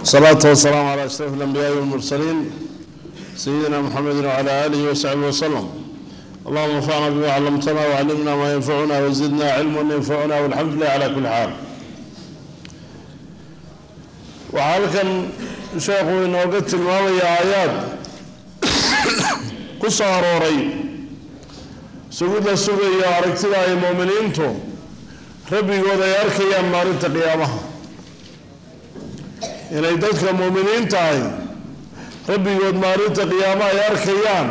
الصلاة والسلام على أشرف الأنبياء والمرسلين سيدنا محمد وعلى آله وصحبه وسلم اللهم انفعنا بما علمتنا وعلمنا ما ينفعنا وزدنا علما ينفعنا والحمد لله على كل حال waxaa halkan sheekhu inooga tilmaamaya aayaad ku soo arooray sugid la sugayo aragtida ay muuminiintu rabbigood ay arkayaan maalinta qiyaamaha inay dadka muuminiinta ahy rabbigood maalinta qiyaamaha ay arkayaan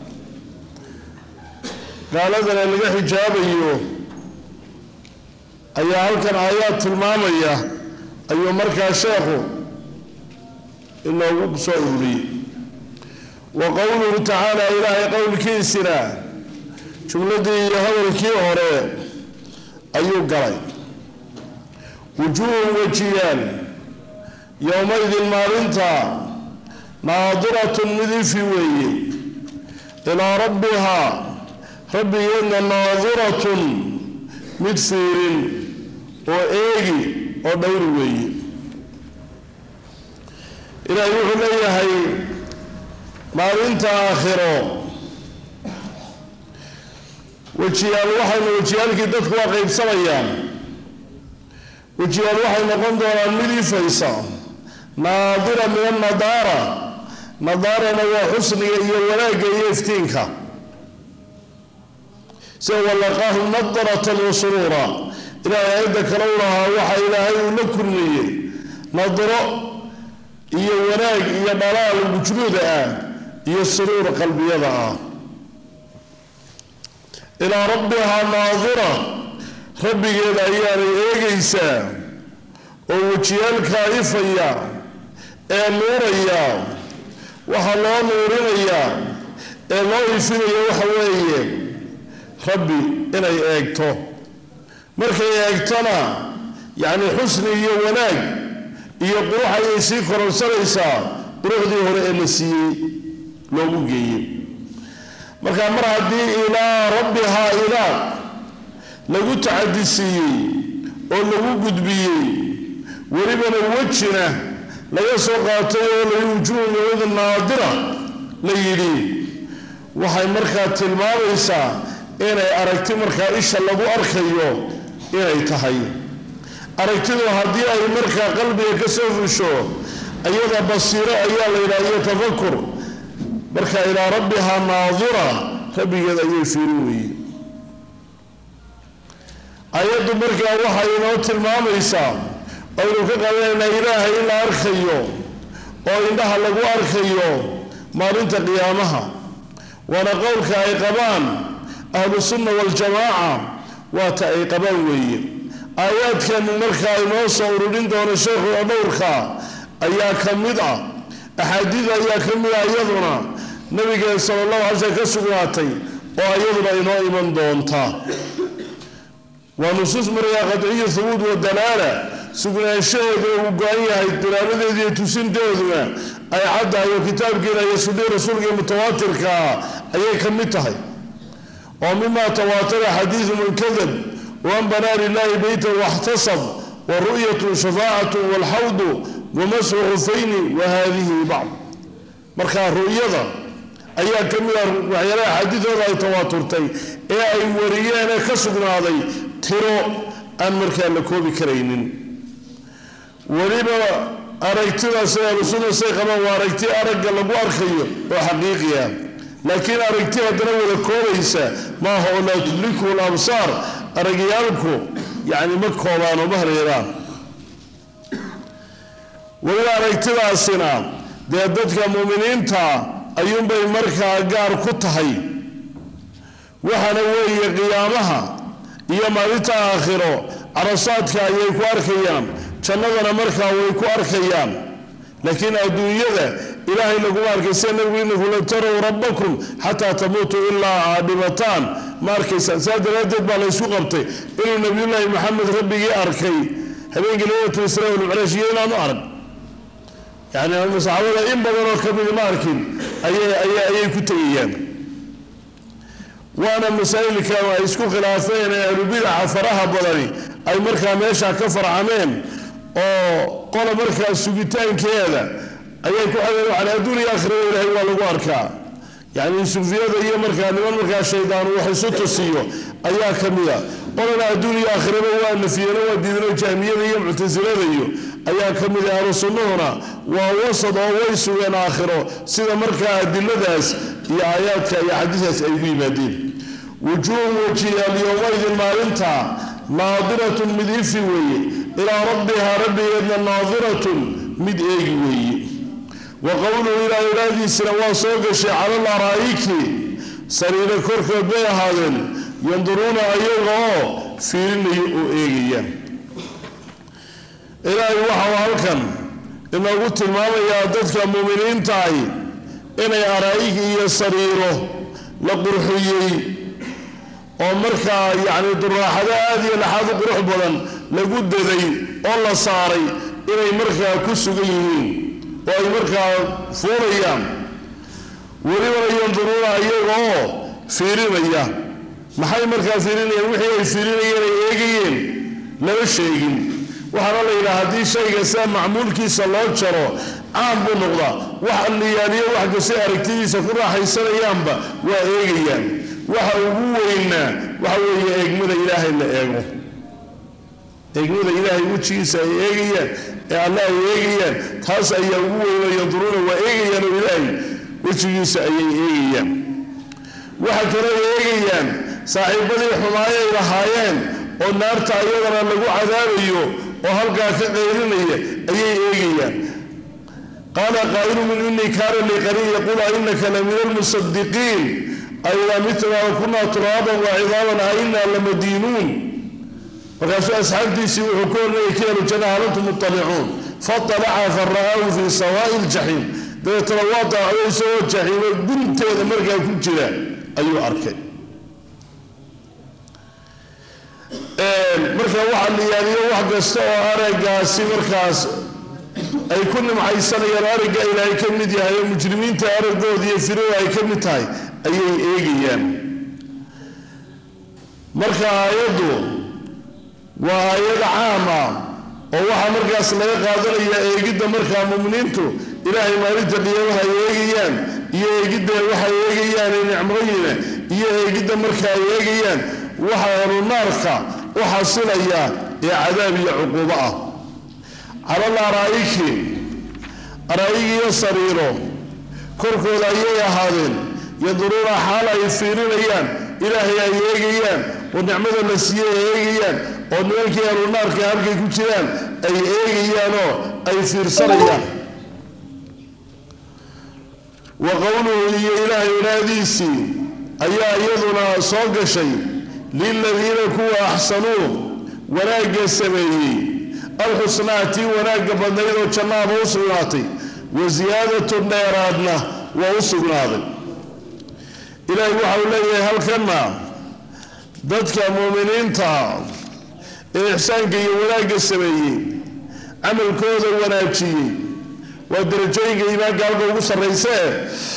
gaaladana laga xijaabayo ayaa halkan aayaad tilmaamaya ayuu markaa sheekhu inoogu soo ururiyey wa qowluhu tacaala ilaahay qowlkiisina jumladii iyo hadalkii hore ayuu galay wujuuhun wejiyaal yowmaydin maalinta naadiratun mid ifi weeye ilaa rabbihaa rabbigeedna naadiratun mid fiirin oo eegi oo dhowri weeye ilaahay wuxuu leeyahay maalinta aakhiro wejiyaal waxayna wejiyaalkii dadku waa qaybsamayaan wejiyaal waxay noqon doonaan mid ifaysa naadira min annadaara nadaarana waa xusniga iyo wanaagga iyo iftiinka sida walaqaahum nadaratan wa suruura ilaahay aayadda kale u lahaa waxa ilaahay uu la kulmiyey nadro iyo wanaag iyo dhalaal wujnuuda ah iyo suruur qalbiyada ah ilaa rabbihaa naadira rabbigeeda ayaanay eegaysaa oo wejiyaalkaa ifaya ee nuuraya waxaa loo nuurinayaa ee loo ifinaya waxa weeye rabbi inay eegto markay eegtona yacni xusni iyo wanaag iyo qurux ayay sii kororsanaysaa quruxdii hore ee la siiyey loogu geeyey marka mar haddii ilaa rabbihaa ilaa lagu tacadi siiyey oo lagu gudbiyey welibana wejina laga soo qaatay oo la wujuuhu yowmidin naadira la yidhi waxay markaa tilmaamaysaa inay aragti markaa isha lagu arkayo inay tahay aragtidu haddii ay markaa qalbiga ka soo fusho iyada basiiro ayaa la yidhaha iyo tafakur marka ilaa rabbihaa naadira rabbigeed ayay fiirin weeye ayaddu markaa waxay inoo tilmaamaysaa aynu ka qabanaynaa ilaahay in la arkayo oo indhaha lagu arkayo maalinta qiyaamaha waana qowlka ay qabaan ahlu sunna waljamaaca waata ay qabaan weeye aayaadkan markaa inoo soo ururin doono sheekhu oo dhowrka ayaa ka mid ah axaadiid ayaa ka mid ah iyaduna nabigeen sala allahu alay slm ka sugnaatay oo iyaduna inoo iman doonta waa nusuus markaa qadciyo hubuud wa dalaala sugnaanshaheedu uu go-an yahay dalaaladeedu iyo tusinteeduna ay caddahay oo kitaabkiina iyo sunnii rasuulka iyo mutawaatirkaa ayay ka mid tahay oo mima tawaatara xadiidu man kadab wan banaa lilahi beyta waxtasab wa ru'yatu shafaacatu walxawdu wamasxu khufayni wa hadihi bacd markaa ru'yada ayaa ka mid ah waxyaalaha xadiidooda ay tawaaturtay ee ay wariyeenee ka sugnaaday tiro aan markaa la koobi karaynin weliba aragtidaas ahlusunna say qabaan waa aragti aragga lagu arkayo oo xaqiiqi ah laakiin aragti haddana wada koobaysa maaha oo laa tudriku labsaar aragyaalku yacni ma koobaan oo ma hareeraan weliba aragtidaasina dee dadka muuminiinta ayuunbay markaa gaar ku tahay waxaana weeye qiyaamaha iyo maalinta aakhiro carasaadka ayay ku arkayaan jannadana markaa way ku arkayaan laakiin adduunyada ilaahay laguma arkay sida nabigu inaku la tarow rabbakum xataa tamuutuu ilaa aad dhimataan ma arkaysaan saa daraaddeed baa la ysku qabtay inuu nabiyullaahi maxamed rabbigii arkay habeenkii leylatu israa walmicraaj iyo inaanu arag yani saxaabada in badanoo kamidi ma arkin ayay ku tegayaan waana masaa'ilka ay isku khilaafeen ee ahlubidaca faraha badani ay markaa meesha ka farcameen oo qola markaa sugitaankeeda ayay ku xadeen waxaan adduun iyo aakhirada ilaahay waa lagu arkaa yacni sufiyada iyo markaa niman markaa shaydaan wax isu tusiyo ayaa ka mida qolana adduun iyo aakhiraba waa nafiyeen waa diidano jahmiyada iyo muctasilada iyo ayaa ka mid ahlu sunnahuna waa wasad oo way sugeen aakhiro sida markaa adiladaas iyo aayaadka iyo xadiisaas ay u yimaadeen wujuuhu wajiyaal yowmaydin maalinta naadiratun mid ifi weeye ilaa rabbihaa rabbigeedna naadiratun mid eegi weeye wa qowluhu ilaa ilaahdiisina waa soo gashay cala laraa'iki sariiro korkood bay ahaadeen yanduruuna ayaga oo fiirinaya oo eegaya ilaahay waxau halkan inoogu tilmaamayaa dadka muuminiintaahi inay araa'ig iyo sariiro la qurxiyey oo markaa yacni duraaxado aad iyo laxaad u qurux badan lagu daday oo la saaray inay markaa ku sugan yihiin oo ay markaa fuulayaan welibana yanduruuna iyaga oo fiirinaya maxay markaa fiirinayaan wixii ay fiirinayeen ay eegayeen lama sheegin waxaana la yidhaha haddii shayga sida macmuulkiisa loo jaro caan buu noqdaa wax alliyaaliyo wax kastay aragtidiisa ku raaxaysanayaanba waa eegayaan waxa ugu weynaa waxa weeye eegmada ilaahay la eego eegmada ilaahay wejigiisa ay eegayaan ee alle ay eegayaan taas ayaa ugu weyna yanduruuna waa eegayaan oo ilaahay wejigiisa ayay eegayaan waxa kale ay eegayaan saaxiibadii xumaayo ay lahaayeen oo naarta ayadana lagu cadaabayo oo halkaa ka qaylinaya ayay eegayaan qaala qaa'ilu min innii kaana lii qariin yaquulu ainaka la min almusadiqiin aidaa mitnaa wa kunaa turaaban wa cidaaban a inaa lamadiinuun markaasuu asxaabtiisii wuxuu ku hornayay ka helu janna hal antum muطalicuun faطalaca fara'aahu fii sawaa'i ljaxiim dabeetana waa daacdo isagoo jaxiimo gunteeda markaa ku jira ayuu arkay marka waxaa la yaaliyo wax kasta oo araggaasi markaas ay ku nimcaysanayaan aragga ilaahay ka mid yahay oo mujrimiinta araggooda iyo firada ay ka mid tahay ayay eegayaan marka aayaddu waa aayad caam ah oo waxaa markaas laga qaadanaya eegidda markaa muminiintu ilaahay maalinta qiyaamaha ay eegayaan iyo eegidda waxay eegayaan nicmooyina iyo eegidda marka ay eegayaan waxa ahlunaarka u xasilaya ee cadaab iyo cuquubo ah calal araa'iki araa'ig iyo sariiro korkooda ayay ahaadeen yanduruuna xaal ay fiirinayaan ilaahay ay eegayaan oo nicmada la siiyey ay eegayaan oo nimankii ahlunaarka halkay ku jiraan ay eegayaanoo ay fiirsanayaan wa qowluhu iyo ilaahay ilaahdiisii ayaa iyaduna soo gashay liladiina kuwa axsanuu wanaagga sameeyey alxusnaa tii wanaagga badnayd oo jannaaba u sugnaatay wa siyaadatun dheeraadna waa u sugnaaday ilaahay waxa uu leeyahay halkanna dadka muuminiinta ee ixsaanka iyo wanaagga sameeyey camalkooda wanaajiyey waa darajooyinka iimaanka halka ugu sarraysee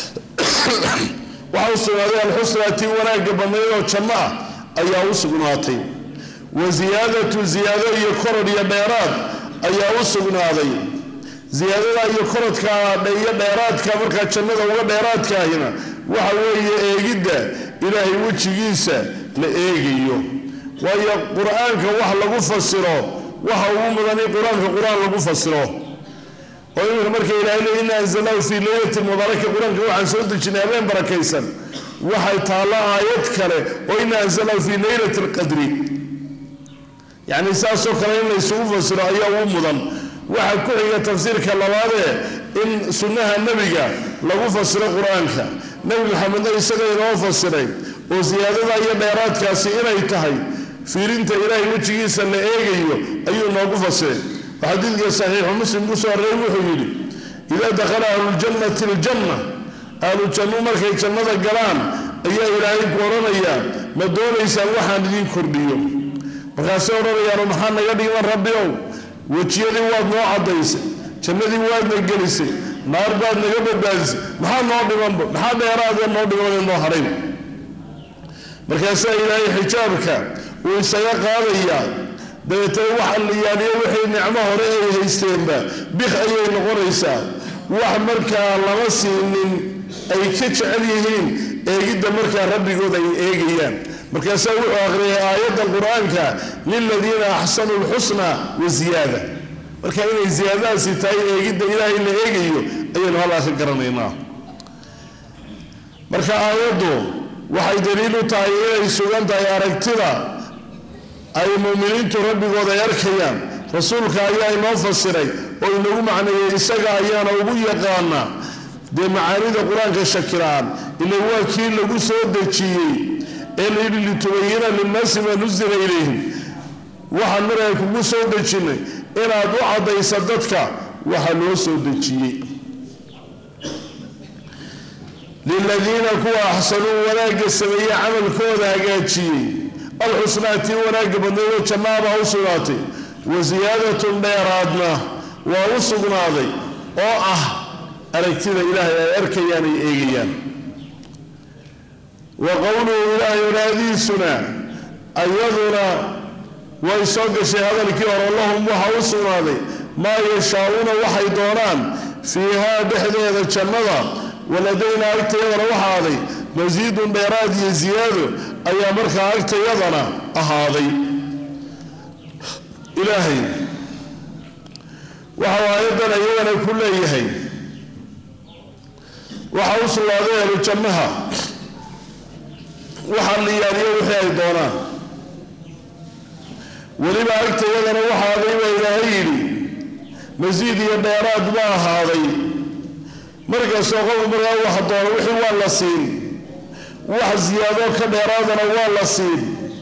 waxaa u sugnaaday alxusnaa tii wanaagga badnayd oo janno ah ayaa u sugnaatay wa siyaadatu ziyaado iyo korod iyo dheeraad ayaa u sugnaaday ziyaadada iyo korodka iyo dheeraadka markaa jannada uga dheeraadkaahina waxa weeye eegidda ilaahay wejigiisa la eegayo waayo qur-aanka wax lagu fasiro waxa ugu mudan in qur-aanka qur-aan lagu fasiro oo iminka marka ilahay le ina anzalnahu fii leylati mubaaraka qur-aanka waxaan soo dejinay habeen barakaysan waxay taalla aayad kale oo ina anzalnahu fii leylati alqadri yacni saasoo kale in laysugu fasiro ayaa ugu mudan waxaa ku xiga tafsiirka labaadee in sunnaha nebiga lagu fasiro qur-aanka nebi maxamedna isaga inoo fasiray oo siyaadada iyo dheeraadkaasi inay tahay fiirinta ilaahay wejigiisa la eegayo ayuu noogu fasiray oo xadiidka saxiixu muslim ku soo horreey wuxuu yidhi idaa dakhala ahluljannati aljanna ahlu jannu markay jannada galaan ayaa ilaahay ku odhanayaa ma doonaysaan waxaan idiin kordhiyo markaasay odhanayaano maxaa naga dhiman rabbi ow wejiyadii waad noo caddaysay jannadii waadna gelisay naar baad naga badbaadisay maxaa noo dhimanba maxaa dheeraadee noo dhimanee noo hadhayn markaasaa ilaahay xijaabka uu isaga qaadayaa dabeetana waxa la yaaliyo wixii nicmo hore ay haysteenba bik ayay noqonaysaa wax markaa lama siinin ay ka jecel yihiin eegidda markaa rabbigood ay eegayaan markaasaa wuxuu akhriyay aayadda qur-aanka liladiina axsanu lxusna wa ziyaada marka inay ziyaadadaasi tahay eegidda ilaahay la eegayo ayaynu halkaa ka garanaynaa marka aayaddu waxay daliil u tahay inay sugan tahay aragtida ay muuminiintu rabbigood ay arkayaan rasuulka ayaa inoo fasiray oo inagu macneeyey isaga ayaana ugu yaqaana dee macaanida qur-aanka shakiraan ila waa kii lagu soo dejiyey ee layidhi litubayina linnaasi maa nusila ilayhim waxaan markaa kugu soo dejinnay inaad u caddaysa dadka waxa loo soo dejiyey liladiina kuwa axsanuu wanaagga sameeyey camalkooda hagaajiyey alxusnaa tii wanaagga badnaydoo jannaabaa u sugnaatay wa siyaadatun dheeraadna waa u sugnaaday oo ah aragtida ilaahay ay arkayaan ay eegayaan wa qowluhu ilaahay wanaadiisuna ayaduna way soo gashay hadalkii hore lahum waxa u sugnaaday maa yashaa-uuna waxay doonaan fiihaa dhexdeeda jannada waladaynaa agtayadana waxaaday masiidun dheeraad iyo ziyaado ayaa markaa agtayadana ahaaday ilaahay waxau aayadan iyagana ku leeyahay waxa u sugnaaday ahlu jannaha waxaa la yaaliyo wixii ay doonaan weliba agtayadana waxaaday baa ilaahay yidhi masiid iyo dheeraad ma ahaaday markastoo qofku markaa wax doono wixii waa la siin wax siyaadoo ka dheeraadana waa la siin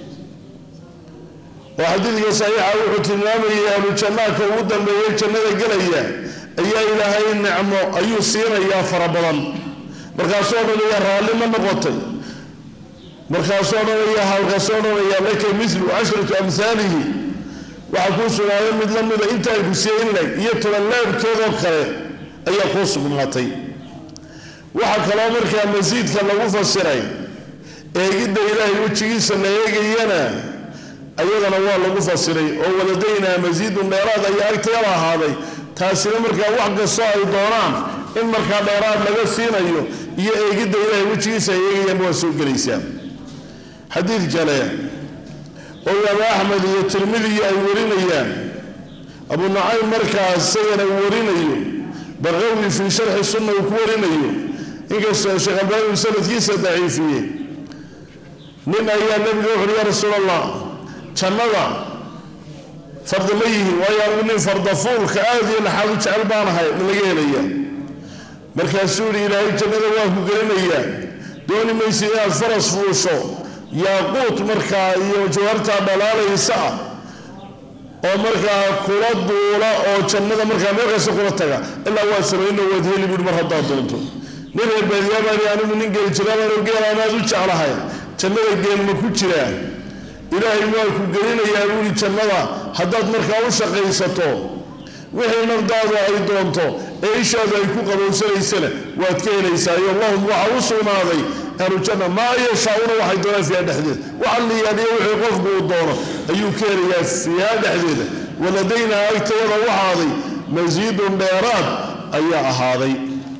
oo xadiidka saxiixa wuxuu tilmaamayay ahlu jannaadka ugu dambeeyay jannada gelaya ayaa ilaahay nicmo ayuu siinayaa fara badan markaasoo dhanaya raalli ma noqotay markaasoo dhanaya halkaasoo dhanaya laka milu cashratu amhaalihi waxaa kuu sugnaaday mid la mida intaan ku siiyeylag iyo tobanlaabkeedoo kale ayaa kuu sugnaatay waxaa kaloo markaa masiidka lagu fasiray eegidda ilaahay wejigiisa la eegayana ayadana waa lagu fasiray oo waladaynaa masiidun dheeraad ayaa agteeda ahaaday taasina markaa wax kastoo ay doonaan in markaa dheeraad laga siinayo iyo eegidda ilaahay wejigiisa ay eegayaan waa soo gelaysaa xadiid kale oo imaam axmed iyo tirmidiyi ay warinayaan abu nucaym markaas isagana uu warinayo baqawi fii sharxi sunna uu ku warinayo inkastoo sheekh albaani sanadkiisa daciifiyey nin ayaa nabiga wuxuuhi yaa rasuul allah jannada farda ma yihiin waayo anigu nin fardafuulka aada iyo laxaad u jecel baanahay ma laga helaya markaasuu yihi ilaahay jannada waa ku gelinayaa dooni maysa inaad faras fuusho yaaquut markaa iyo jawaartaa dhalaalaysa ah oo markaa kula duula oo jannada markaa meel kasta kula taga ilaa waa samayno waad heli buui mar haddaad doonto nin reer baadiyaabaan anigu nin geeli jiraabaan geelaanaad u jeclahay jannada geel ma ku jiraa ilaahay waa ku gelinayaa buuri jannada haddaad markaa u shaqaysato wixii nafdaadu ay doonto ee ishaadu ay ku qabowsanaysana waad ka helaysaayo lahum waxa u sugnaaday ahlujanna maa yashaauna waxay doonaan fiiha dhexdeeda waxa la yaaliyo wixii qofku uu doono ayuu ka helayaa fiiha dhexdeeda waladaynaa agtayada waxaaday masiidun dheeraad ayaa ahaaday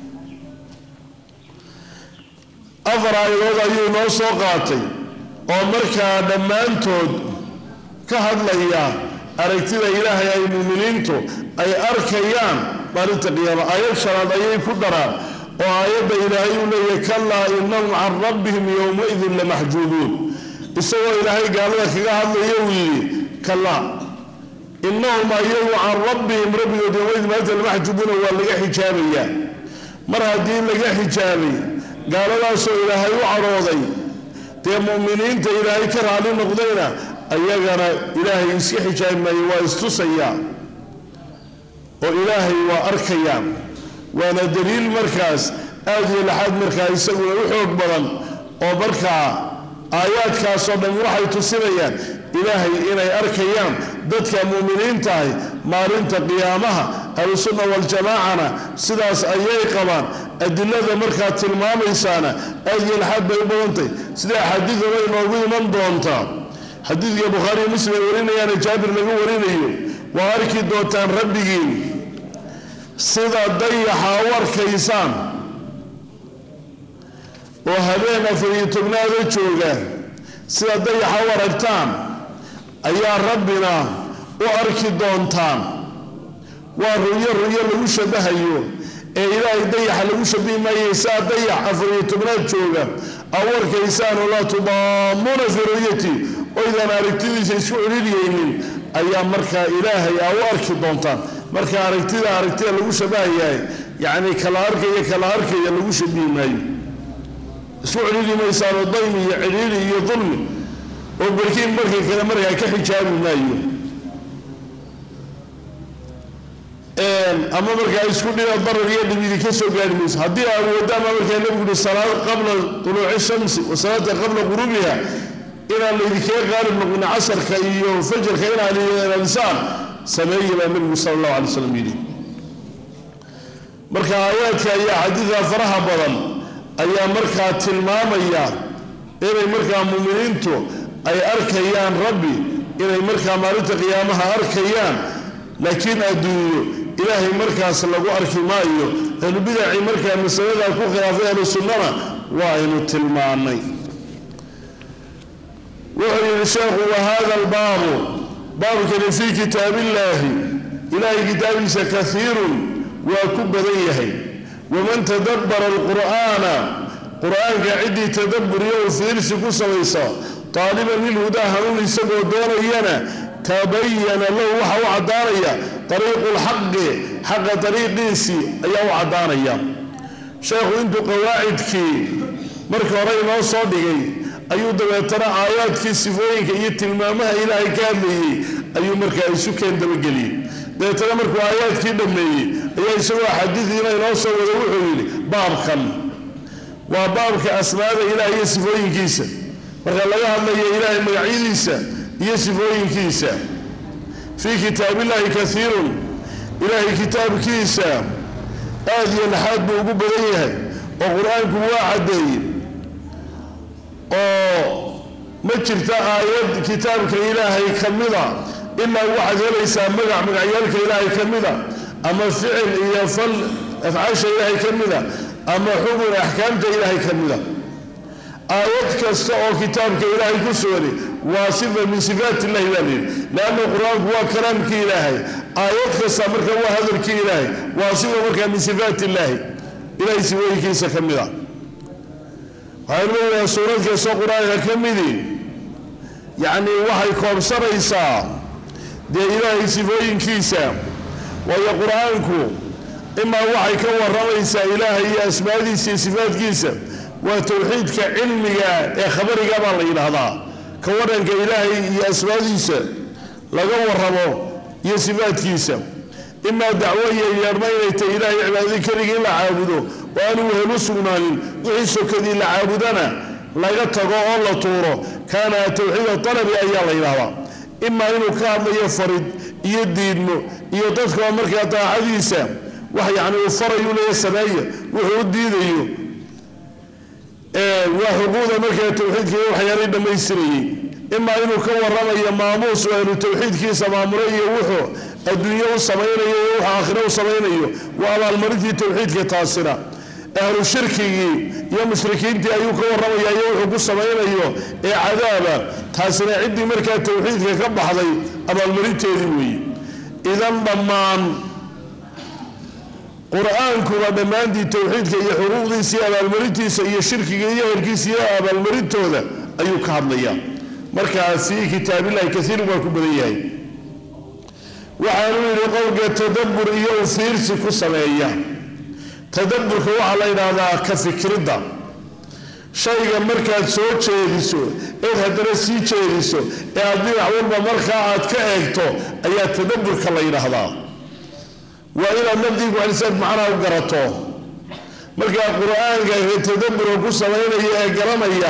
afar aayadood ayuu noo soo qaatay oo markaa dhammaantood ka hadlaya aragtida ilaahay ay muuminiintu ay arkayaan maalinta qiyaama aayad shanaad ayay ku daraan oo aayadda ilaahay uu leeyahy kalaa inahum can rabbihim yowmaidin lamaxjuubuun isagoo ilaahay gaalada kaga hadlaya uu yidhi kalaa inahum ayagu can rabbihim rabbigood yowmaidin maalinta lamaxjuubuuna waa laga xijaabayaa mar haddii laga xijaabay gaaladaasoo ilaahay u cadhooday dee mu'miniinta ilaahay ka raali noqdayna ayagana ilaahay iska xijaabi maayo waa istusayaa oo ilaahay waa arkayaan waana daliil markaas aada iyo laxaad markaa isaguna u xoog badan oo markaa aayaadkaasoo dhan waxay tusinayaan ilaahay inay arkayaan dadka muuminiintahay maalinta qiyaamaha ahlusunna waljamaacana sidaas ayay qabaan adilada markaa tilmaamaysaana aada iyo laxaad bay u badantahy sida axaadiidaba inoogu iman doontaa xadiidka bukhaariyo muslim ay warinayaana jaabir laga warinayo waa arki doontaan rabbigiin sida dayaxa u arkaysaan oo habeen afar iyo tobnaada jooga sida dayaxa u aragtaan ayaa rabbina u arki doontaan waa ruyo ruyo lagu shabahayo ee ilaahay dayaxa lagu shabihi maayay saa dayax afar iyo tobnaad jooga aw arkaysaan oo laa tudaamuuna fii ru'yati oydaan aragtidiisa isku celiliyeynin ayaa markaa ilaahay aa u arki doontaan marka aragtida aragtida lagu shabahayahay yacni kala arkaya kala arkaya lagu shabihi maayo isku celili maysaan oo daymi iyo celiili iyo dulmi oo barkiin markii kale markaa ka xijaabi maayo ama markaa isku dhina darar iyo dhibidi ka soo gaari mayso haddii aawoodaama markaa nabigu uhi salaad qabla tuluuci shamsi wa salaata qabla qurubiha inaan laydinkaga qaalib noqin casarka iyo fajarka inaan ilaalisaan sameeya baa nabigu sala allahu alay slam yidhi marka aayaadka ayaa xadiidka faraha badan ayaa markaa tilmaamaya inay markaa muuminiintu ay arkayaan rabbi inay markaa maalinta qiyaamaha arkayaan laakiin adduunyo ilaahay markaas lagu arki maayo ahlubidacii markaa masaladaa ku khilaafay ahlu sunnana waa aynu tilmaanay wuxuu yidhi sheekhu wa hada albaabu baabkani fii kitaabillaahi ilaahay kitaabkiisa kaiirun waa ku badan yahay waman tadabbara alqur'aana qur-aanka ciddii tadabburiyo u fiirsi ku samaysa taaliban lilhudaa hanuun isagoo doonayana tabayana lahu waxa u caddaanaya ariiqu lxaqi xaqa dariiqiisii ayaa u caddaanaya sheekhu intuu qawaacidkii markii hore inoo soo dhigay ayuu dabeetana aayaadkii sifooyinka iyo tilmaamaha ilaahay ka hadlayey ayuu markaa isu keen dabageliyey dabeetana markuu aayaadkii dhammeeyey ayaa isagoo xadiidiina inoo soo wada wuxuu yidhi baabkan waa baabka asmaada ilaah iyo sifooyinkiisa marka laga hadlayo ilaahay magacyadiisa iyo sifooyinkiisa fii kitaabillahi kaiirun ilaahay kitaabkiisa aad iyo laxaad buu ugu badan yahay oo qur-aanku waa caddeeyey oo ma jirta aayad kitaabka ilaahay ka mida ilaa waxaad helaysaa magac magacyaalka ilaahay ka mida ama ficil iyo fal afcaasha ilaahay ka mida ama xukun axkaamta ilaahay ka mida aayad kasta oo kitaabka ilaahay ku sugani waa sifa min sifaat illahi baa layidhi leanna qur-aanku waa kalaamkii ilaahay aayad kasta marka waa hadalkii ilaahay waa sifa markaa min sifaat illaahi ilahay sifooyinkiisa ka mid a waxaynu leeyahay suurad kastoo qur-aanka ka midi yacni waxay koobsanaysaa dee ilaahay sifooyinkiisa waayo qur-aanku imaa waxay ka waramaysaa ilaahay iyo asmaadiisa iyo sifaatkiisa waa towxiidka cilmiga ee khabariga baa la yidhaahdaa ka waranka ilaahay iyo asmaadiisa laga waramo iyo sifaadkiisa imaa dacwo iyo yeedhma inay tahay ilaahay cibaadadii keligii in la caabudo oo aanu wehelu sugnaanin wixii sokadii la caabudana laga tago oo la tuuro kaana towxiida talabi ayaa la yidhaahdaa imaa inuu ka hadlayo farid iyo diidmo iyo dadkao markaa daacadiisa wax yacni uu farayu leeya sameeya wuxuu u diidayo waa xuquuqda markaa towxiidka iyo waxyaalay dhammaystirayey imaa inuu ka waramayo maamuus oo ahlu towxiidkiisa maamulay iyo wuxuu adduunye u samaynayo iyo wuxuu aakhiro u samaynayo waa abaalmarintii towxiidka taasina ahlu shirkigii iyo mushrikiintii ayuu ka warramaya iyo wuxuu ku samaynayo ee cadaaba taasina ciddii markaa towxiidka ka baxday abaalmarinteedii weeye idan dhammaan qur-aankuba dhammaantii towxiidka iyo xuquuqdiisa iyo abaalmarintiisa iyo shirkiga iyo herkiisa iyo abaalmarintooda ayuu ka hadlayaa markaa fii kitaabillahi kaiirun waa ku badan yahay waxaanu yidhi qowlka tadabbur iyo u fiirsi ku sameeya tadabburka waxaa la yidhaahdaa ka fikridda shayga markaad soo jeediso eed haddana sii jeediso ee aad dhinac walba markaa aad ka eegto ayaa tadabburka la yidhaahdaa waa inaad nafdiiku celisaad macnaha u garato markaa qur-aanka tadaburka ku samaynaya ee garanaya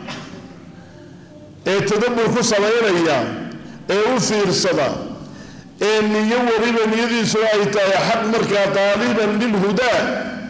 ee tadabbur ku samaynaya ee u fiirsada ee niyo weliba niyadiisuna ay tahay xaq markaa taaliban lilhudaa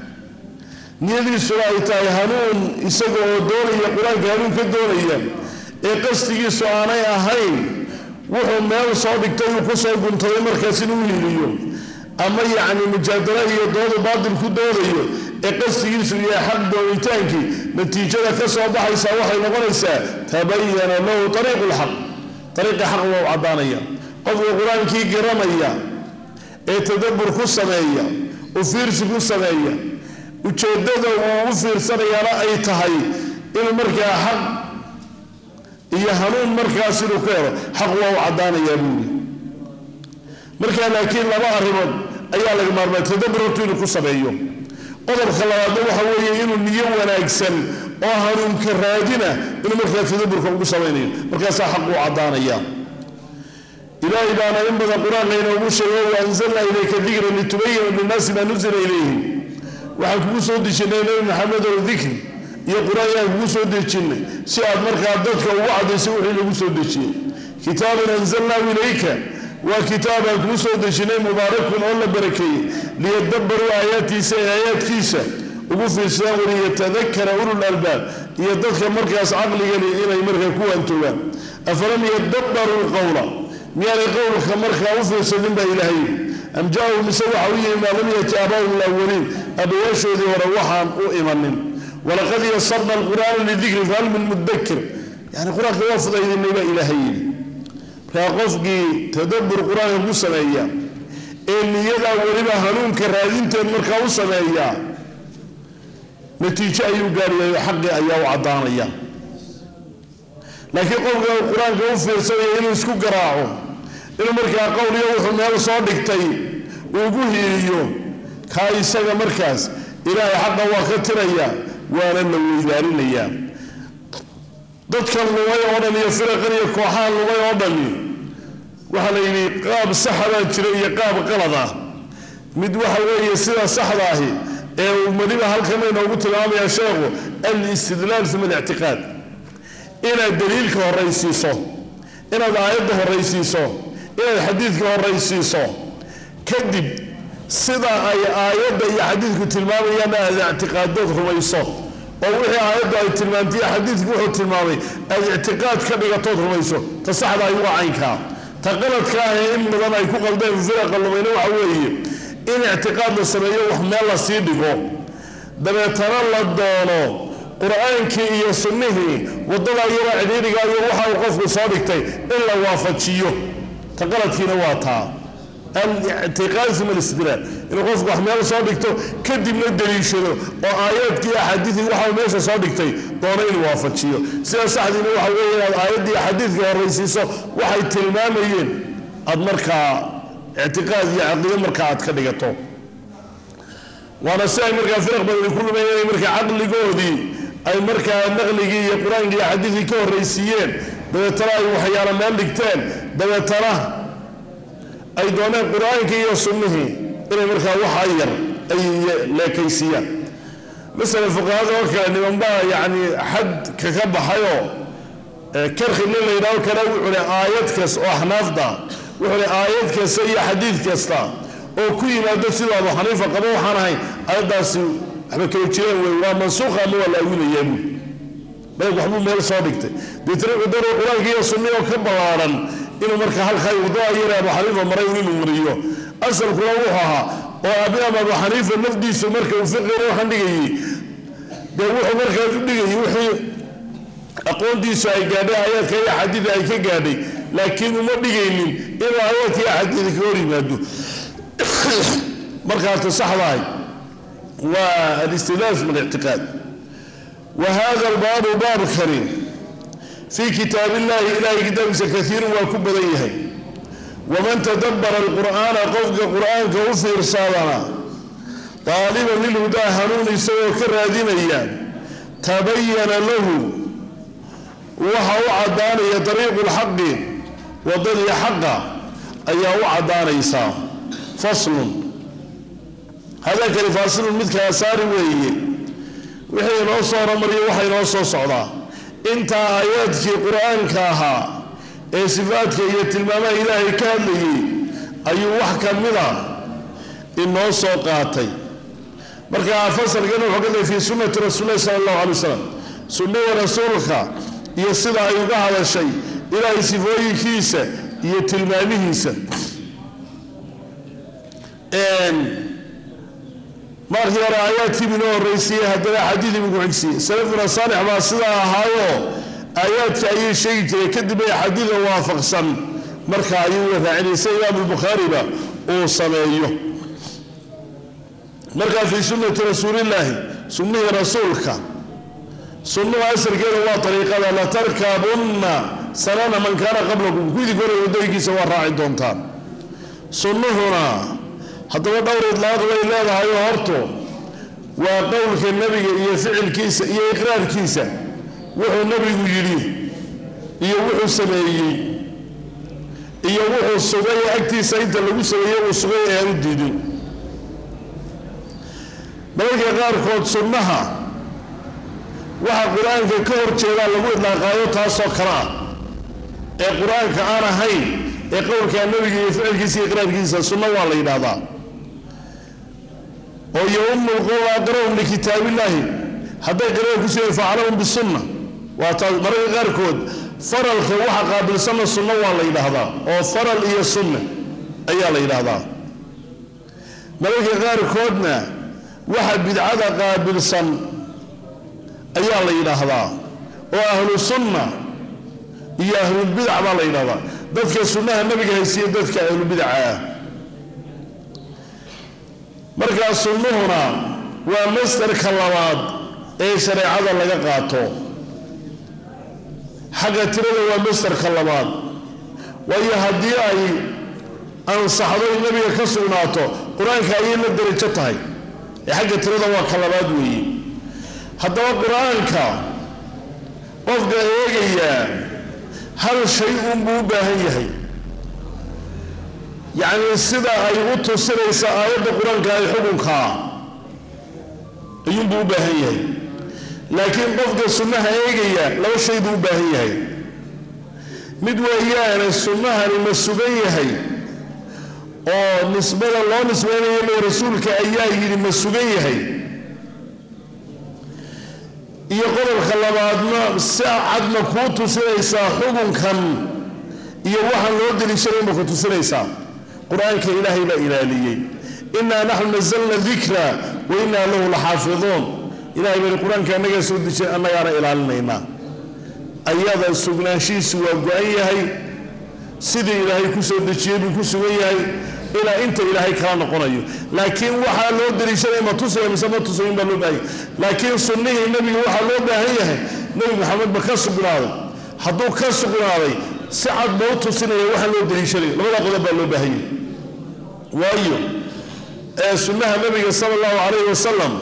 niyadiisuna ay tahay hanuun isaga oo doonaya qur-aanka hanuun ka doonaya ee qasdigiisu aanay ahayn wuxuu meel soo dhigtay uu ku soo guntaday markaas inuu hiliyo ama yacni mujaadala iyo doodu baatil ku doodayo ee qasdigiisu yahay xaq doonitaankii natiijada ka soo baxaysaa waxay noqonaysaa tabayana lahu ariiqu lxaq ariiqi xaq waa u caddaanaya qofka qur-aankii garanaya ee tadabbur ku sameeya u fiirsi ku sameeya ujeeddada uu u fiirsanayaana ay tahay inuu markaa xaq iyo hanuun markaas inuu ka helo xaq waa u caddaanayaa buuri markaa laakiin laba arrimood ayaa laga maarmaa tadabbur hortu inuu ku sameeyo qodobka labaadna waxa weeye inuu niyo wanaagsan oo hanuunka raadina inuu markaa tadabburka ugu samaynayo markaasaa xaq uu caddaanaya ilaahay baana in badan qur-aanka inoogu sheego wa anzalnaa ilayka dikra litubayina linnaasi maa nuzila ilayhim waxaan kugu soo dejinay nebi maxamed oo dikri iyo qur-aan yaan kugu soo dejinnay si aad markaa dadka ugu caddayso wixii lagu soo dejiyey kitaabun anzalnaahu ilayka waa kitaabaan kuu soo dejinay mubaarakun oo la barakeeyey liyadabbaruu aayaatiisa ee aayaadkiisa ugu fiirsadaan waliyatadakara ulul albaab iyo dadka markaas caqligani inay markaa ku waantoogaan afalam yadabbaruu lqowla miyaanay qowlka markaa u fiirsadin baa ilaahay am jaa-u mise waxa u yimi maa lam yati aabaahum alawaliin abayaashoodii hore waxaan u imanin walaqad yasarna alqur'aana lidikri fahal min mudakir yani qur-aanka waa fudaydinay baa ilaahay yidhi markaa qofkii tadabbur qur-aanka ku sameeya ee niyadaa weliba hanuunka raadinteed markaa u sameeya natiijo ayuu gaaryayo xaqii ayaa u caddaanaya laakiin qofka qur-aanka u fiirsanaya inuu isku garaaco inuu markaa qowliyo wuxuu meel soo dhigtay ugu hiiliyo kaa isaga markaas ilaahay xaqa waa ka tiraya waana la weydaarinaya dadkan lumay oo dhan iyo firaqan iyo kooxahan lumay oo dhani waxaa la yidhi qaab saxa baa jira iyo qaab qalad ah mid waxa weeye sida saxda ahi ee uu weliba halkan inoogu tilmaamaya sheekhu alistidlaal uma alictiqaad inaad daliilka horaysiiso inaad aayadda horaysiiso inaad xadiidka horaysiiso kadib sida ay aayadda iyo xadiidku tilmaamayaana aad ictiqaadood rumayso oo wixii aayaddu ay tilmaantay xadiidku wuxuu tilmaamay aad ictiqaad ka dhigatood rumayso ta saxda ay uga caynkaa ta qaladka ah ee in badan ay ku qaldeen firaqa lumayna waxa weeye in ictiqaad la sameeyo wax meel la sii dhigo dabeetana la doono qur-aankii iyo sunnihii wadada iyadoo cidhiidhiga iyo waxa uu qofku soo dhigtay in la waafajiyo ta qaladkiina waa taa alictiqaad uma alistidlaal inuu qofku wax meel soo dhigto kadibna daliishado oo aayaadkii axaadiidkii waxa meesha soo dhigtay doono inuu waafajiyo sida saxdiina waxa weeye inaad aayaddii axaadiidka horaysiiso waxay tilmaamayeen aad markaa ictiqaad iyo caqiido markaa aad ka dhigato waana si ay markaa firaq badani ku lumayen inay markaa caqligoodii ay markaa naqligii iyo qur-aankii iyo xadiidkii ka horraysiiyeen dabeetana ay waxyaala meel dhigteen dabeetana ay dooneen qur-aankii iyo sunnihii inay markaa waxaa yar ay leekaysiiyaan masalan fuqahada oo kale nimanbaa yacni xadka ka baxayoo karkhi nin la yidhahdo kale wuxuu le aayad kas oo axnaafda wuxuu le aayad kasta iyo xadiid kasta oo ku yimaado siduu abu xaniifa qabo waxaan ahayn aayaddaasi waxba kala jireen wey waa mansuuqa ama waa la awinayaa buui marka waxbuu meel soo dhigtay deetna wuxuu doonaya qur-aanka iyo sunni oo ka ballaaran inuu marka halkaa wadada yare abu xaniifa maray inuu mariyo asalkuna wuxuu ahaa oo abiam abu xaniifa nafdiisu marka uu fiqina waxaan dhigayey dee wuxuu markaas u dhigayay wixii aqoontiisu ay gaadhay aayaadka iyo axaadiida ay ka gaadhay laakiin uma dhigaynin inuu aayaadka iyo axaadiida ka hor yimaado markaata saxdahay waa alistidlaal min alictiqaad wa hada albaabu baabkani fii kitaab illahi ilahay kitaabkiisa kaiirun waa ku badan yahay waman tadabbara alqur'aana qofka qur'aanka u fiirsaadana daaliban lilhudaa hanuun isagoo ka raadinaya tabayana lahu waxa u caddaanaya dariiqu lxaqi wadadii xaqa ayaa u caddaanaysaa faslun hadalkani faasilun mid kala saari weeye wixii inoo soo horomariyo waxa inoo soo socdaa intaa aayaadkii qur-aanka ahaa ee sifaadka iyo tilmaamaha ilaahay ka hadlayay ayuu wax ka mida inoo soo qaatay marka fasalkan wuxuu ka day fii sunnati rasuulilahi sala allahu alay wasalam sunnada rasuulka iyo sida ay uga hadashay ilaahay sifooyinkiisa iyo tilmaamihiisa markii hore aayaadkii binoo horreysiiyey haddana xadiid ibu ku xigsiiyey salafuna saalix baa sidaa ahaayo aayaadka ayay sheegi jireen kadib ay xadiida waafaqsan marka ayuu raacinaysa imaam bukhaariba uu sameeyo markaa fii sunnati rasuulillaahi sunnihii rasuulka sunnuhu asalkeeda waa ariiqada latarkabunna sanana man kaana qablakum kuidii hore wadooyinkiisa waa raaci doontaan sunnuhuna haddaba dhowr idlaaq bay leedahay oo horto waa qowlka nebiga iyo ficilkiisa iyo iqraarkiisa wuxuu nebigu yidhi iyo wuxuu sameeyey iyo wuxuu sugay agtiisa inta lagu sameeyey uu sugay ee aan u diidin mararka qaarkood sunnaha waxa qur-aanka ka hor jeedaa lagu idlaaqaayo taasoo kale ah ee qur-aanka aan ahayn ee qowlka nebiga iyo ficilkiisa iyo iqraarkiisa sunno waa la yidhaahdaa oo yaumu lqowm aqrahum likitaabillaahi hadday qirada ku sugeen facalahum bisunna waa taas mararka qaarkood faralka waxa qaabilsanna sunno waa la yidhaahdaa oo faral iyo sunna ayaa la yidhaahdaa mararka qaarkoodna waxa bidcada qaabilsan ayaa la yidhaahdaa oo ahlu sunna iyo ahlulbidac baa la yidhahdaa dadka sunnaha nabiga haysiiya dadka ahlubidaca ah markaa sunnuhuna waa masdarka labaad ee shareecada laga qaato xagga tirada waa masdarka labaad waayo haddii ay ansaxdo in nabiga ka sugnaato qur-aanka ayay la darajo tahay ee xagga tirada waa ka labaad weeye haddaba qur-aanka qofka eegayaa hal shay unbuu u baahan yahay yacnii sida ay u tusinaysa aayadda qur-aanka ay xukunkaa ayuunbuu u baahan yahay laakiin qofka sunnaha eegaya laba shay buu u baahan yahay mid weeyaane sunnahani ma sugan yahay oo nisbada loo nisbaynayo le rasuulka ayaa yidhi ma sugan yahay iyo qodobka labaadna si cadma kuu tusinaysaa xukunkan iyo waxaan loo deliishanay ma ku tusinaysaa qur-aanka ilaahay baa ilaaliyey innaa naxnu nasalna dikra wa innaa lahu laxaafiduun ilahay bani qur-aanka annagaa soo dejin annagaana ilaalinaynaa ayada sugnaanshihiisu waa go-an yahay sidii ilaahay ku soo dejiyey buu ku sugan yahay ilaa inta ilaahay kala noqonayo laakiin waxaa loo daliishanaya ma tusaya mise ma tusayin baa loo baahanya laakiin sunnihii nebiga waxaa loo baahan yahay nebi maxamed ba ka sugnaaday hadduu ka sugnaaday si cad ba u tusinaya waxaa loo daliishanaya labada qodob baa loo baahan yahay waayo ee sunnaha nebiga sala allahu calayhi wasalam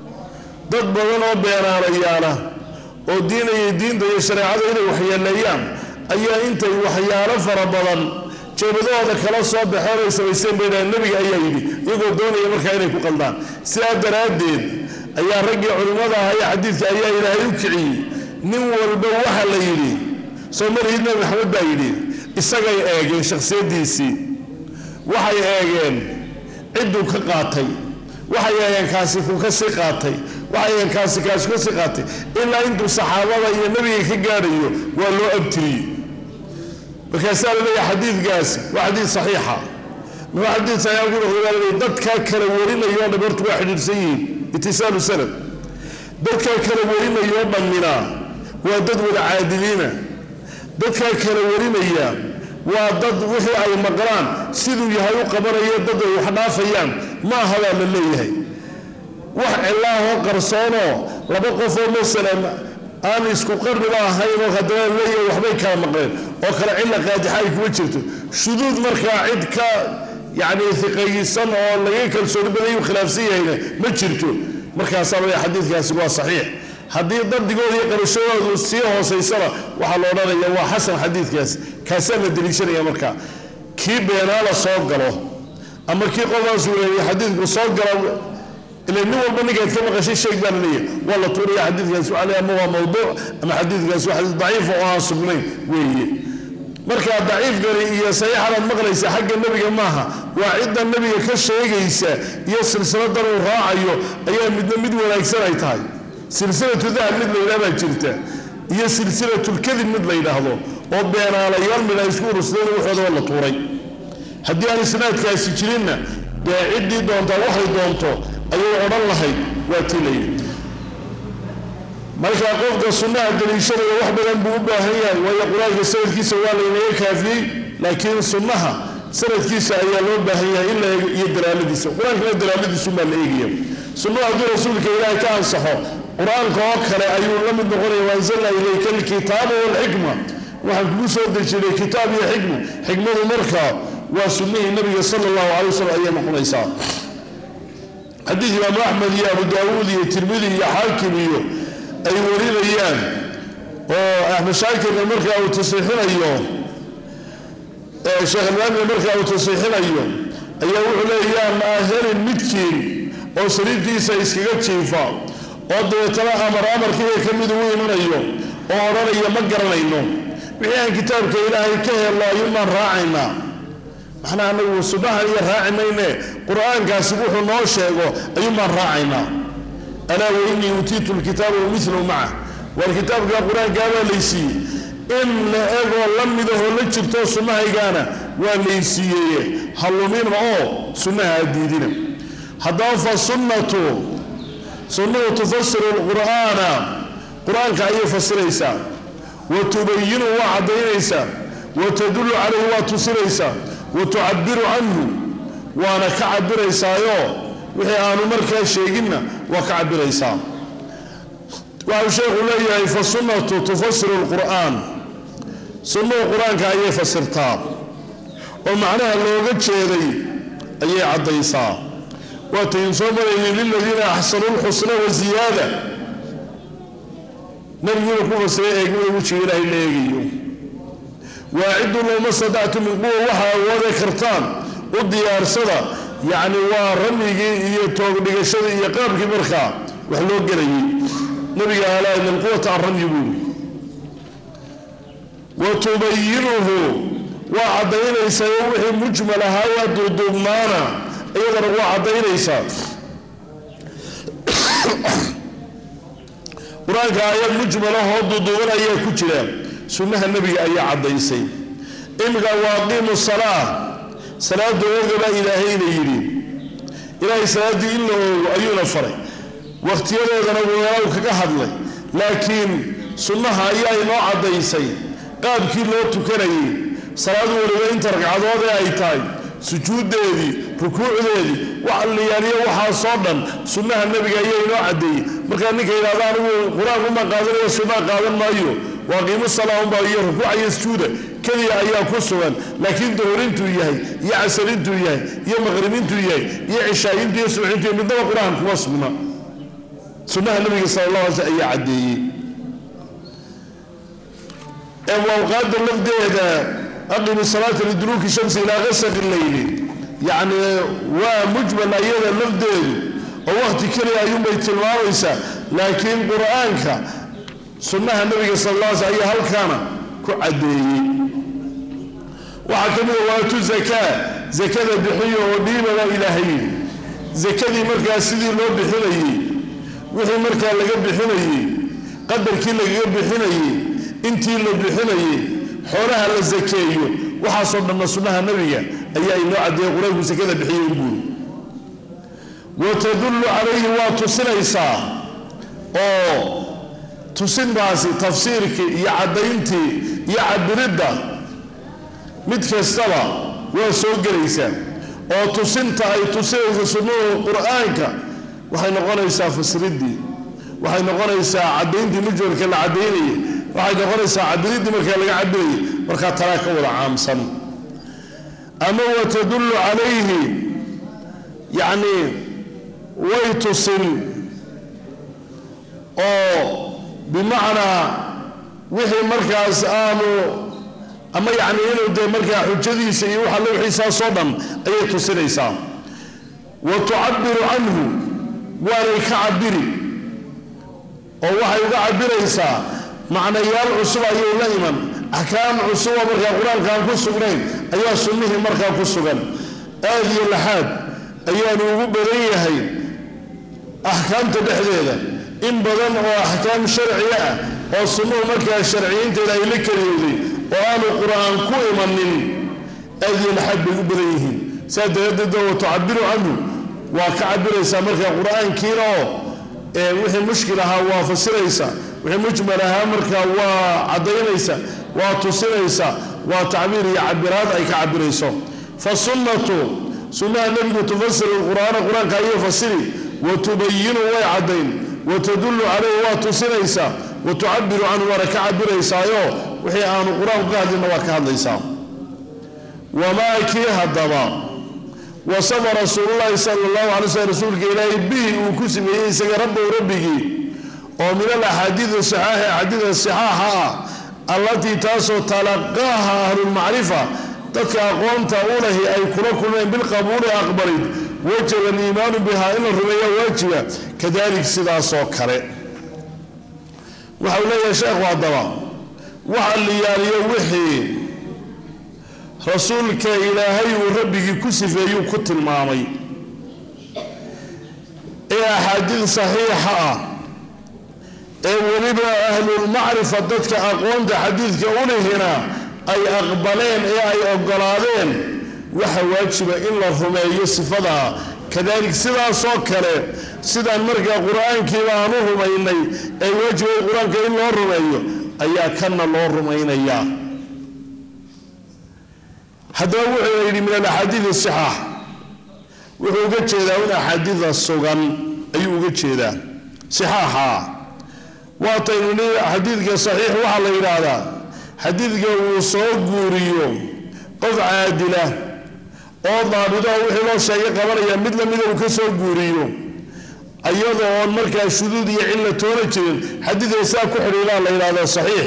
dad badan oo beenaalayaala oo diinaya diinta iyo shareecada inay waxyeeleeyaan ayaa intay waxyaalo fara badan jeebadahooda kala soo baxeen ay samaysteen bay dhahan nebiga ayaa yidhi iyagoo doonaya markaa inay ku qaldaan sidaa daraaddeed ayaa raggii culimmada ahaa ee xadiidka ayaa ilaahay u kiciyey nin walba waxa la yidhi soo marihid nabi maxamed baa yidhi isagay eegeen shakhsiyaddiisii waxay eegeen cidduu ka qaatay waxay eegeen kaasi kuu ka sii qaatay waxay eegeen kaasi kaasi ka sii qaatay ilaa intuu saxaabada iyo nebiga ka gaadhayo waa loo abtiriyey markaasaa la leeyahay xadiidkaasi waa xadiid saxiixa muxuu xadiid saxiixa ku noqday baa laleeyahay dadkaa kala warinayoo dham horta waa xidhiidhsan yihiin itisaalu sanad dadkaa kala warinayoo dhammina waa dad wada caadiliina dadkaa kala warinaya waa dad wixii ay maqlaan siduu yahay u qabanayo dad ay wax dhaafayaan ma aha baa la leeyahay wax cilaahoo qarsoonoo laba qofoo masalan aan isku qarniba ahayn oo haddana leeyahay waxbay kala maqleen oo kale cilla qaadixa ay kuma jirto shuduud markaa cid ka yacni iqayisan oo laga kalsooni badan yu khilaafsan yahayna ma jirto markaasaa laleeyahay xadiidkaasi waa saxiix haddii dardigooda iyo qarashadoodu sii hoosaysana waxaa la odhanaya waa xasan xadiidkaasi kaasaa la deliishanaya markaa kii beenaala soo galo ama kii qofkaas wereeyay xadiidku soo gala ila nin walba ninkaad ka maqashay sheeg baa la leeyahay waa la tuuraya xadiidkaasi waa ama waa mawduuc ama xadiidkaasi waa xadiid daciifa oo aan sugnayn weeye marka daciifkani iyo saxiixanaad maqlaysa xagga nebiga maaha waa cidda nebiga ka sheegaysa iyo silsiladan uu raacayo ayaa midna mid wanaagsan ay tahay silsilatu dahab mid la yidhaha baa jirta iyo silsilatulkadib mid la yidhaahdo oo beenaalayaal mid ay isku urusdeen waxoodaba la tuuray haddii aan isnaadkaasi jirinna dee ciddii doontaa waxay doonto ayay odhan lahayd waa tii la yidhi marka qofka sunnaha daliishanaya wax badan buu u baahan yahay waayo qur-aanka sanadkiisa waa laynaga kaafiyey laakiin sunnaha sanadkiisa ayaa loo baahan yahay in la eego iyo dalaaladiisa qur-aankana dalaaladiisumaa la eegaya sunnuhu hadduu rasuulka ilaahay ka ansaxo qur-aanka oo kale ayuu la mid noqonaya waanzalna ilayka alkitaaba waalxikma waxaan kugu soo dejinay kitaab iyo xikma xikmadu markaa waa sunnihii nabiga sala allahu calay wasalam ayay noqonaysaa xadiid imaamu axmed iyo abu daawuud iyo tirmidi iyo xaakim iyo ay warinayaan oo axmed shaakirna markaa uu tasiixinayo sheekh albaanina markaa uu tasiixinayo ayaa wuxuu leeyaan helin midkiin oo sariirtiisa iskaga jiifa oo dabeetana amar amarkiiga ka mid ugu imanayo oo odhanaya ma garanayno wixii aan kitaabka ilaahay ka helno ayuunbaan raacaynaa maxnaa anagu subahan iyo raaci mayne qur-aankaasi wuxuu noo sheego ayuunbaan raacaynaa alaa wainii uutiitu lkitaaba wamilu maca waar kitaabka qur-aankaabaa laysiiyey in la egoo la midahoo la jirto sunnahaygaana waa laysiiyeye hallumina oo sunnaha adiidina haddaba fa sunnatu sunnuhu tufasiru lqur'aana qur-aanka ayay fasiraysaa wa tubayinu waa caddaynaysaa wa tadullu calayhi waa tusinaysaa wa tucabiru canhu waana ka cabiraysaayo wixii aanu markaa sheeginna waa ka cabiraysaa waxau sheekhu leeyahay fa sunnatu tufasiru lqur'aan sunnuhu qur-aanka ayay fasirtaa oo macnaha looga jeeday ayay caddaysaa waatayn soo maraynin liladiina axsanu lxusna wa ziyaada nabiguna ku fasiray eegmada wejiga ilaahay la eegayo waaciddu lowma sadactu min quwa waxa awoode kartaan u diyaarsada yacni waa ramyigii iyo toogdhigashadii iyo qaabkii markaa wax loo gelayay nabiga alaa ina alquwata an ramyi buuri wa tubayinuhu waa caddaynaysaa wixii mujmal ahaa waa duuduubnaana iyadana waa caddaynaysaa qur-aanka aayad mujmalahoo duuduuban ayaa ku jira sunnaha nebiga ayaa caddaysay iminka waaqiimu salaa salaada ooga baa ilaahayna yidhi ilaahay salaaddii in la oogo ayuuna faray wakhtiyadoodana weelaaw kaga hadlay laakiin sunnaha ayaa inoo caddaysay qaabkii loo tukanayay salaadu waliba inta ragcadood ee ay tahay sujuuddeedii rukuucdeedii waxaliyaaliyo waxaasoo dhan sunnaha nebiga ayaa inoo caddeeyey markaa ninka yidhahda anigu qur-aankumaa qaadanaya sunnaa qaadan maayo waa qiimo salaahunbaa iyo rukuuca iyo sujuuda keliya ayaa ku sugan laakiin duhurintuu yahay iyo casarintuu yahay iyo maqribintuu yahay iyo cishaayintu iyo subxintu yahay midnaba qur-aan kuma sugna sunnaha nebiga sala allah alay sl ayaa caddeeyey awqaada lafdeeda aqimu salaata liduluuki shamsi ilaa qasaqi leyli yacni waa mujmal ayada lafdeedu oo wakhti keliya ayuunbay tilmaamaysaa laakiin qur-aanka sunnaha nabiga sal alla sl ayaa halkaana ku caddeeyey waxaa ka mida waatu zakaa zakada bixiyo oo dhiibaba ilaahay yidhi zakadii markaa sidii loo bixinayey wixii markaa laga bixinayey qadarkii lagaga bixinayey intii la bixinayey xoolaha la sakeeyo waxaasoo dhanna sunnaha nabiga ayaa inoo caddeeyey qur-aanku sakada bixiyo inbuuri wa tadullu calayhi waa tusinaysaa oo tusintaasi tafsiirkii iyo caddayntii iyo cabiridda mid kastaba waa soo gelaysaa oo tusinta ay tusinaysa sunnuhu qur-aanka waxay noqonaysaa fasriddii waxay noqonaysaa caddayntii mujmalka la caddaynayay waxay noqonaysaa cabiriddii markaa laga cabirayay markaa talaa ka wada caamsan ama wa tadullu calayhi yacni way tusin oo bimacnaa wixii markaas aanu ama yacni inuu dee markaa xujadiisa iyo waxa la wixiisaasoo dhan ayay tusinaysaa wa tucabiru canhu waanay ka cabiri oo waxay uga cabiraysaa macnayaal cusub ayay la iman axkaam cusuba markaa qur-aankaan ku sugnayn ayaa sunnihii markaa ku sugan aad iyo laxaad ayaanu ugu badan yahay axkaamta dhexdeeda in badan oo axkaam sharciga ah oo sunnuhu markaa sharciyiinteeda ay la keliyowday oo aanu qur-aan ku imanin aad iyo laxaad bay u badan yihiin saa daraaddeed wa tucabiru canhu waa ka cabiraysaa markaa qur-aankiina oo wixii mushkil ahaa waa fasiraysa wixii mujmal ahaa markaa waa caddaynaysa waa tusinaysa waa tacbiir iyo cabiraad ay ka cabirayso fasunnatu sunnaha nebigu tufasiru lqur'aana qur-aanka ayay fasiri wa tubayinu way caddayn wa tadullu calayhi waa tusinaysaa wa tucabiru canhu waana ka cabiraysaayo wixii aanu qur-aanku ka hadlinna waa ka hadlaysaa wamaa kii haddaba wasafa rasuululahi sala allahu alay slm rasuulka ilaahay bihi uu ku sameeyey isaga rabbow rabbigii oo min alaxaadiidi saxaaxi axaadiida saxaaxa ah allatii taasoo talaqaaha ahlulmacrifa dadka aqoonta u lahi ay kula kulmeen bilqabuuli aqbalid wajaba aliimaanu bihaa in la rumeeya waajiba kadalik sidaasoo kale waxau leeyahay sheekhu haddaba waxa liyaaliyo wixii rasuulka ilaahay uu rabbigii ku sifeeyuu ku tilmaamay ee axaadiid saxiixa ah ee weliba ahlulmacrifa dadka aqoonta xadiidka u lihina ay aqbaleen ee ay ogolaadeen waxa waajiba in la rumeeyo sifadaa kadalik sidaasoo kale sidaan markaa qur-aankiiba aan u rumaynay ee waajibay qur-aanka in loo rumeeyo ayaa kanna loo rumaynayaa haddaba wuxuu yidhi min alaxaadiid asixaax wuxuu uga jeedaa in axaadiida sugan ayuu uga jeedaa sixaaxa waataynu ni xadiidka saxiix waxaa la yidhaahdaa xadiidka uu soo guuriyo qof caadila oo daabidaho wixii loo sheegay qabanaya mid lamida uu ka soo guuriyo iyadoo oon markaa shuduud iyo cilla toona jirin xadiidka saa ku xidhiidhaa la yidhahdo saxiix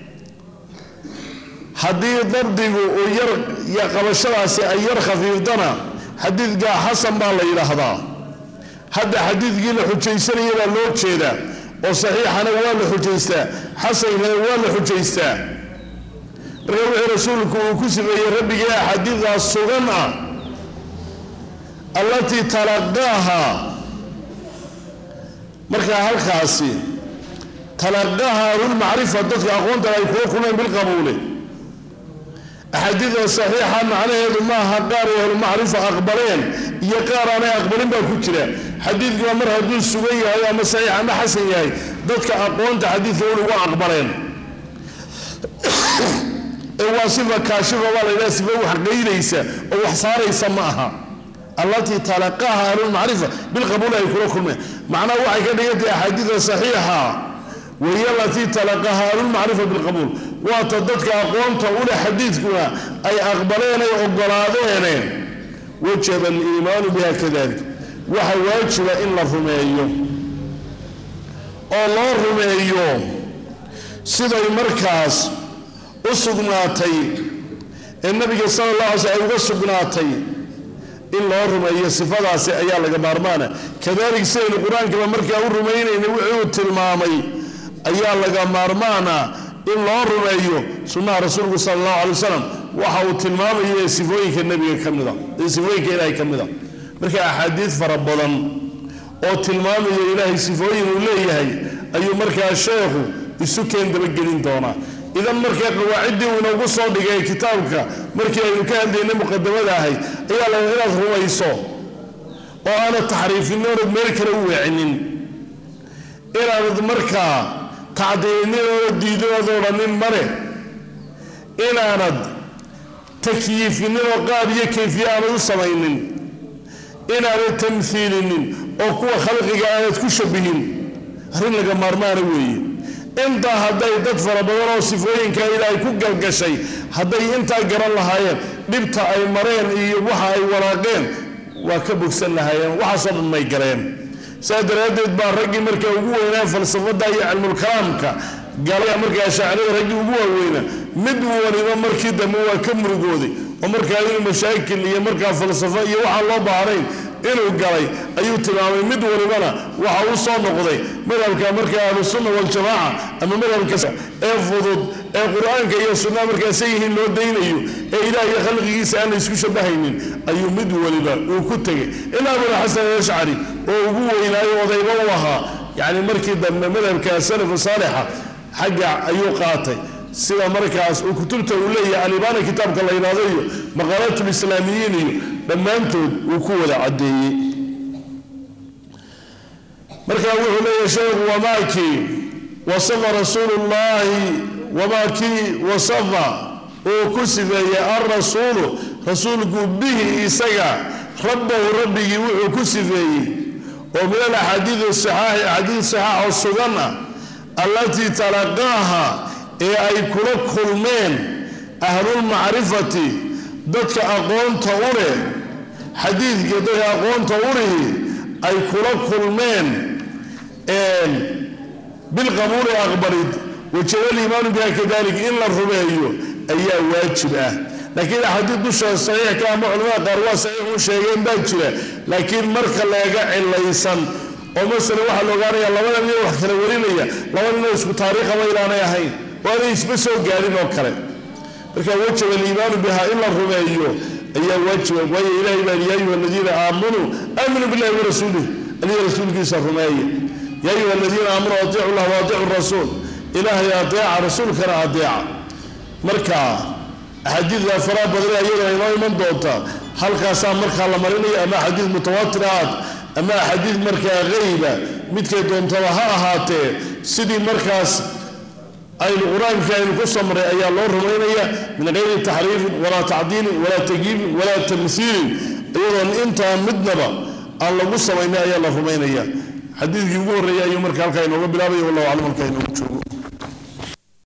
haddii dabdigu uu yar qabashadaasi ay yar khafiifdana xadiidka xasan baa la yidhaahdaa hadda xadiidkii la xujaysanaya baa loo jeedaa oo saxiixana waa la xujaystaa xasankana waa la xujaystaa marka wixii rasuulku uu ku sameeyey rabbigii axaadiidaas sugan ah allatii talaqaaha markaa halkaasi talaqaaha ahlulmacrifa dadka aqoonta ay kula kulmeen bilqabuuli axaadiida saxiixa macnaheedu maaha qaar ay ahlulmacrifa aqbaleen iyo qaar aanay aqbalin baa ku jira xadiidkuna mar hadduu sugan yahay ama saxiix ama xasan yahay dadka aqoonta xadiidka uligu aqbaleen ee waa sifa kaashifa baa la yidhaha sifa wax qaydaysa oo wax saaraysa ma aha allatii talaqaaha ahlulmacrifa bilqabuuli ay kula kulmeen macnaha waxay ka dhigantahay axaadiida saxiixa wahiy alatii talaqaha ahlulmacrifa bilqabuul waata dadka aqoonta uleh xadiidkuna ay aqbaleen ay ogolaadeene wajaba aliimaanu biha kadalik waxa waajiba in la rumeeyo oo loo rumeeyo siday markaas u sugnaatay ee nabiga sala allah alay sl ay uga sugnaatay in loo rumeeyo sifadaasi ayaa laga maarmaana kadalik sidaynu qur-aankaba markaa u rumaynayna wixii uu tilmaamay ayaa laga maarmaana in loo rumeeyo sunnaha rasuulku sala allahu alay wasalam waxa uu tilmaamayo ee sifooyinka nebiga ka mida ee sifooyinka ilaahay ka mida marka axaadiid fara badan oo tilmaamaya ilaahay sifooyin uu leeyahay ayuu markaa sheekhu isu keen dabagelin doonaa idan markaa qawaaciddii uu inoogu soo dhigay kitaabka markii aynu ka hadlaynay muqadamada ahayd ayaa la inaad rumayso oo aanad taxriifinin oonad meel kale u weecinin inaanad markaa tacdiilinin oonad diidinood odhanin male inaanad takyiifinin oo qaab iyo kayfiye aanad u samaynin inaanad tamhiilinin oo kuwa khalqiga aanad ku shabihin arrin laga maarmaana weeye intaa hadday dad fara badan oo sifooyinka ilaahay ku galgashay hadday intaa garan lahaayeen dhibta ay mareen iyo waxa ay walaaqeen waa ka bogsan lahaayeen waxaasoo dhan may galeen saa daraaddeed baa raggii markaa ugu weynaa falsafada iyo cilmulkalaamka galaya markaa shaacirada raggii ugu waaweyna mid waliba markii dambe waa ka murugooday oo markaa inuu mashaakil iyo markaa falsafo iyo waxaan loo baahnayn inuu galay ayuu tilmaamay mid walibana waxa uu soo noqday madhabka markaa ahlusunna waljamaaca ama madhabka ee fudud ee qur-aanka iyo sunnaha markaasa yihiin loo daynayo ee ilaah iyo khalqigiisa aan la isku shabahaynin ayuu mid waliba uu ku tegay ilaa abulxasan alashcari oo ugu weynaayo odayba u ahaa yacni markii dambe madhabka salafu saalixa xagga ayuu qaatay sida markaas uu kutubta uu leeyahay alibaana kitaabka la yidhahdo iyo maqaalaatulislaamiyiin iyo dhammaantood uu ku wada caddeeyey marka wuxuu leeyahay sheekhu wamaakii wasafa rasuulu llaahi wamaakii wasafa uu ku sifeeyey alrasuulu rasuulku bihi isaga rabbahu rabbigii wuxuu ku sifeeyey oo min alaxaadiid saxaaxi axaadiid saxaax oo sugan ah allatii talaqaaha ee ay kula kulmeen ahlulmacrifati dadka aqoonta u leh xadiidkii dadka aqoonta u lihi ay kula kulmeen bilqabuuli aqbalid wajaba liimaanu biha kadalik in la rumeeyo ayaa waajib ah laakiin axaadiid dusha saxiixka ama culamada qaar waa saxiix u sheegeen baa jira laakiin marka leega cilaysan oo masala waxaa la ogaanaya labada nin wax kala warinaya laba ninoo isku taariikhaba ilaanay ahayn oo aanay isba soo gaadhin oo kale marka wajaba aliimaanu biha in la rumeeyo ayaa waajiba waayo ilahay baa ya ayuha aladiina aamanuu aaminuu billahi warasuulih adiga rasuulkiisa rumeeya ya ayuha aladiina aamanuu atiicu llah waatiicu rasuul ilaahay adeeca rasuulkana adeeca marka axaadiidka faraha badana iyadana inoo iman doonta halkaasaa markaa la marinaya ama axaadiid mutawaatir ahaad ama axaadiid markaa hayba midkay doontaba ha ahaatee sidii markaas aynu qur-aankii aynu ku samray ayaa loo rumaynaya min gayri taxriifin walaa tacdiilin walaa tagyiibin walaa tamhiilin iyadoon intaa midnaba aan lagu samaynay ayaa la rumaynaya xadiidkii ugu horreeyay ayuu marka halkaa inooga bilaabaya wallahu aclam halkaa inoogu joogo